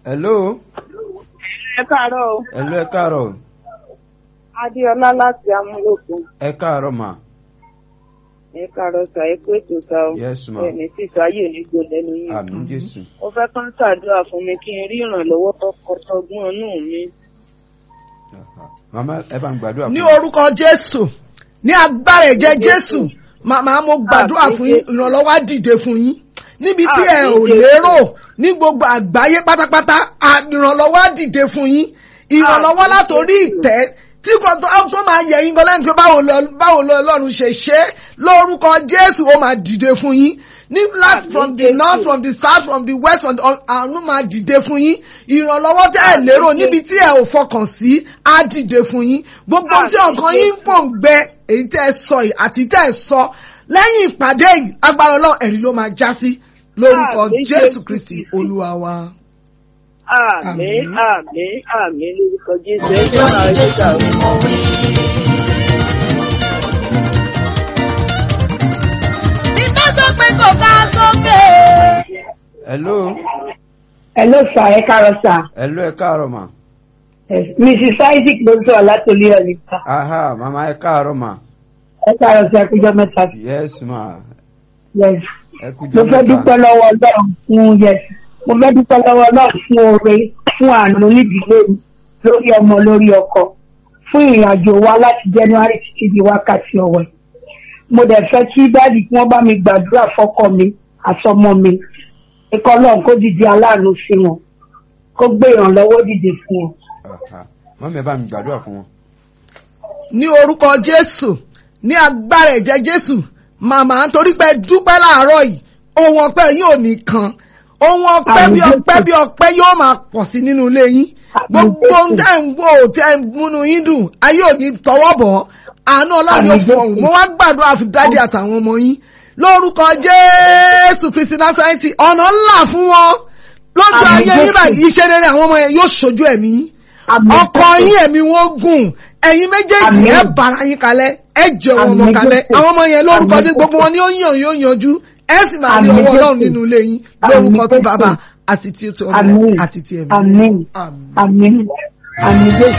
hello ẹ káàárọ̀ o hello ẹ káàárọ̀ adéọlá láti amúlòkun ẹ káàárọ̀ mà ẹ káàárọ̀ sà ẹ pé ètò sà o Yes, ma. ẹni tí sọ ayé òní gbò lẹ́nu yìí àmì jésù ó fẹ́ kán ṣàdúrà fún mi kí n rí ìrànlọ́wọ́ tọkọtọgbọ́n inú mi màmá ẹ bá ń gbàdúrà ní fún mi. orúkọ jésù ní agbára ẹ̀jẹ̀ jésù màmá mo gbàdúrà Àmín fún yín Jésù. ìrànlọ́wọ́ á dìde fún yín níbi tí ẹ Àmín ò Jésù. lérò ní gbogbo àgbáyé pátápátá à- ìrànlọ́wọ́ á dìde fún yín ìrànlọ́wọ́ Àmín látòrí Jésù. ìtẹ́ tí kò tó tó máa yẹ yín gan lẹ́nu tó báwo lọ- báwo lọ ọlọ́run ṣe ṣe é lórúkọ jésù ó máa dìde fún yín ní láti Àmín from the Jésù. north from the south from the west from the àrùn máa dìde fún yín ìrànlọ́wọ́ tẹ́ ẹ Àmín lérò Jésù. níbi tí ẹ ò fọkàn sí á dìde fún yín gbogbo tí Àmín ọkàn yín ń Jésù. pò ń gbẹ èyí tẹ́ ẹ sọ yìí àti tẹ́ ẹ sọ lẹ́yìn ìpàdé yìí agbára ọlọ́run ẹ̀rí ló máa já sí lórúkọ Àmín jésù Jésù kristi Kristi. olúwa wa. àmín Àmín. àmín àmín lórúkọ jésù ẹ jẹ́ máa rí sà o. tí bá sọ pé kò ká sókè. hello Hello sir, ẹ káàárọ̀ sir. hello ẹ káàárọ̀ mà Yes, Mrs. Isaac ló ń sọ̀rọ̀ láti olú ọ̀lẹ́ sir. aha màmá ẹ káàárọ̀ mà Ẹ káàárọ̀ sir, ẹ kújọ́ mẹ́ta. yes ma Yes. ẹ kú Mo jọ fẹ́ dúpẹ́ mẹ́ta lọ́wọ́ Ọlọ́run fún yes. Mo fẹ́ dúpẹ́ lọ́wọ́ Ọlọ́run fún oore fún àánú nídìílé mi lórí ọmọ lórí ọkọ fún ìrìn àjò wa láti January títí di wákàtí ọ̀wẹ́. Mo dẹ̀ fẹ́ kí dáàdì kí wọ́n bá mi gbàdúrà fọ́kọ mi àtọmọ mi. Ikọ̀ Ọlọ́run kó dìde aláàánú sí wọn. Kó gbé ìrànlọ́wọ́ dìde fún wọn. Aha. mọ́mí ẹ bá mi gbàdúrà fún wọn. ní orúkọ jésù ní agbára ẹ̀jẹ̀ jésù màmá nítorí pé dúpẹ́ láàárọ̀ yìí ohun ọpẹ́ yìí ò ní kan ohun ọpẹ́ bí Àmín ọpẹ́ Jésù. bí ọpẹ́ yóò máa pọ̀ sí nínú ilé yín Àmín gbogbo Jésù. ohun tẹ́ ń wò tẹ́ ń múnú yín dùn ayé ò ní tọwọ́ bọ̀ ọ́. àánú ọlọ́run yóò Àmín Jésù. fọ̀hún mo wá gbàdúrà fún dádì àtàwọn ọmọ yín lórúkọ jésù kristi násárẹ́tì ọ̀nà ńlá fún wọn lójú Àmín ayé yín Jésù. báyìí iṣẹ́ rere àwọn ọmọ yẹn yóò ṣojú ẹ̀mí yín Àmín ọkọ Jésù. yín ẹ̀mí wọn gùn ẹ̀yin méjèèjì Àmín. ẹ bára yín kalẹ̀ ẹ jẹ wọn ọmọ Àmín kalẹ̀ Jésù. àwọn ọmọ yẹn lórúkọ Àmín tí gbogbo Jésù. wọn ni ó yàn yóò yanjú ẹ sì máa rí Àmín ọwọ́ ọlọ́run Jésù. nínú ilé yín Àmín lórúkọ tí Jésù. bàbá àti tí ọmọ Àmín. àti tí ẹ̀mí. Àmín. Àmín. Àmín. Àmín Jésù.